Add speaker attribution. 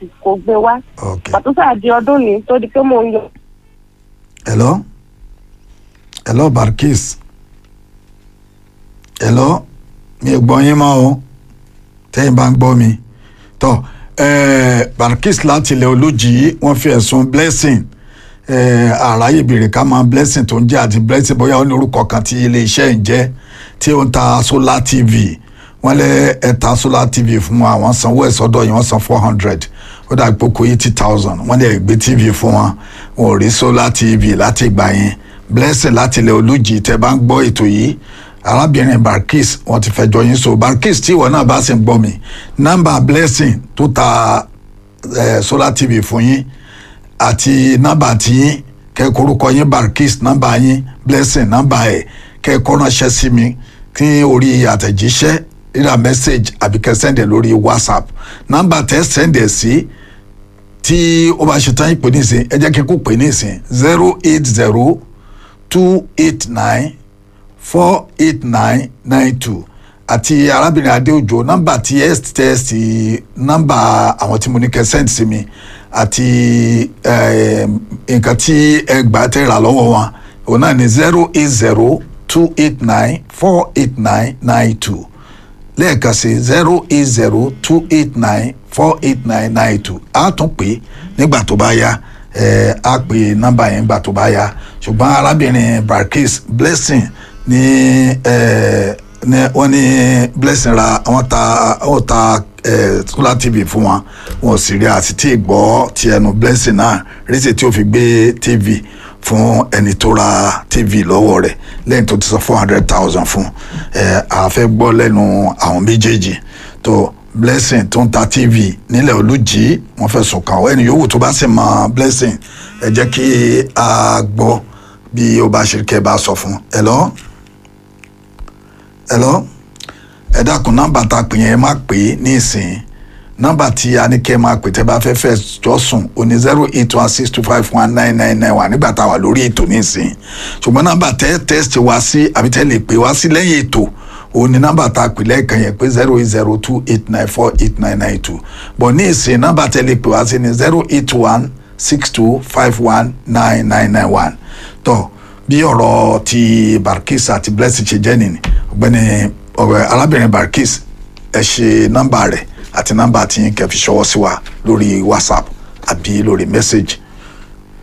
Speaker 1: kò gbé wá
Speaker 2: ok
Speaker 1: pàtó sáà di ọdún ni tó di pé mò ń yọ
Speaker 2: hello hello barkis hello mi ò gbọ́ yín mọ́ o tẹ́yìn bá ń gbọ́ mi tọ́ eh, barkis láti ilẹ̀ olójì wọ́n fi ẹ̀sùn blessing eh, àráyè béèrè ká máa blessing tó ń jẹ́ àti blessing bóyá ó ní orúkọ kan tí iléeṣẹ́ ń jẹ́ tí ó ń ta solar tv wọ́n lé ẹ̀ta solar tv fún wọn àwọn sanwó ẹ̀ sọ́dọ̀ yìí wọ́n san four hundred ó dà pé kó eighty thousand wọ́n lè gbé tv fún wọn wọn ò rí solar tv láti ìgbà yẹn blessing láti ilẹ̀ olójì tẹ́ bá ń gbọ́ ètò yìí arábìnrin barkis wọ́n ti fẹjọ́ yín so barkis tí ìwọ náà bá sì ń gbọ́ mi nọ́mbà blessing tó ta eh, solar tv fún yín àti nọ́mbà tí yín kẹ́kọ̀ọ́ orúkọ yín barkis nọ́mbà yín blessing nọ́mbà ẹ̀ kẹ́kọ̀ọ́ ránṣẹ́ sí mi kí orí àtẹ̀jíṣẹ́ rírà message àbí kẹ́ sẹ́ndẹ̀ lórí whatsapp nọ́mbà tẹ́ sẹ́ndẹ̀ sí tí ó bá ṣe tán ìpè nísìn ẹ jẹ́ kí n kó pè nísìn zero eight zero two eight nine four eight nine nine two àti arábìnrin adéòjò nọ́mbà tí ẹ tẹ́sì nọ́mbà àwọn tí mo ní kẹ́ send sí mi àti eh, nǹkan tí ẹ gbà tẹ́ rà lọ́wọ́ wọn òun náà ní zero eight zero two eight nine four eight nine nine two lẹ́ẹ̀kan sí zero eight zero two eight nine four eight nine nine two a tún pè é nígbà tó bá yá ẹ á pè nọ́mbà yẹn nígbà tó bá yá ṣùgbọ́n arábìnrin barkis blessing ní ẹ ní wọ́n ní blessing ra wọ́n ta wọ́n ta ẹ solar tv fún wọn wọn ò sì rí àti tí ì gbọ́ ti ẹnu blessing náà rísì tí ó fi gbé tv fún ẹni tó ra tv lọ́wọ́ rẹ̀ lẹ́yìn tó ti sọ four hundred thousand fún ẹ àfẹ́ gbọ́ lẹ́nu àwọn méjèèjì tó blessing tó ń ta tv nílẹ̀ olùjì wọ́n fẹ́ sùn kàn ọ́ ẹni yòówù tó bá sì mọ blessing ẹ jẹ́ kí a gbọ́ bí ó bá ṣe kẹ́ ẹ bá sọ fún ẹ lọ ẹ lọ ẹ dákun nọ́mbà tá a pè yẹn ẹ má pè é ní ìsìn nọ́mbà tí a ní kẹ́ ẹ máa pè tẹ́ bá fẹ́ fẹ́ jọ sùn ó ní zero eight one six two five one nine nine nine one nígbà tá a wà lórí ètò nísìn ṣùgbọ́n nọ́mbà tẹ́ tẹ́sítì wá sí àbí tẹ́ lè pè wá sí lẹ́yìn ètò òun ni nọ́mbà tá a pè lẹ́ẹ̀kan yẹn pé zero eight zero two eight nine four eight nine nine two bọ̀ ní ìsìn nọ́mbà tẹ́ lè pè wá sí ní zero eight one six two five one nine nine nine one tó bí ọ̀rọ̀ ti barkis àti blessing ṣe jẹ́ nìyí ọ̀gbẹ́ni ọ̀rẹ́ arábìnrin barkis ẹ ṣe nọ́mbà rẹ̀ àti nọ́mbà tí yín kẹ́ fi ṣọwọ́ sí wa lórí whatsapp àbí lórí message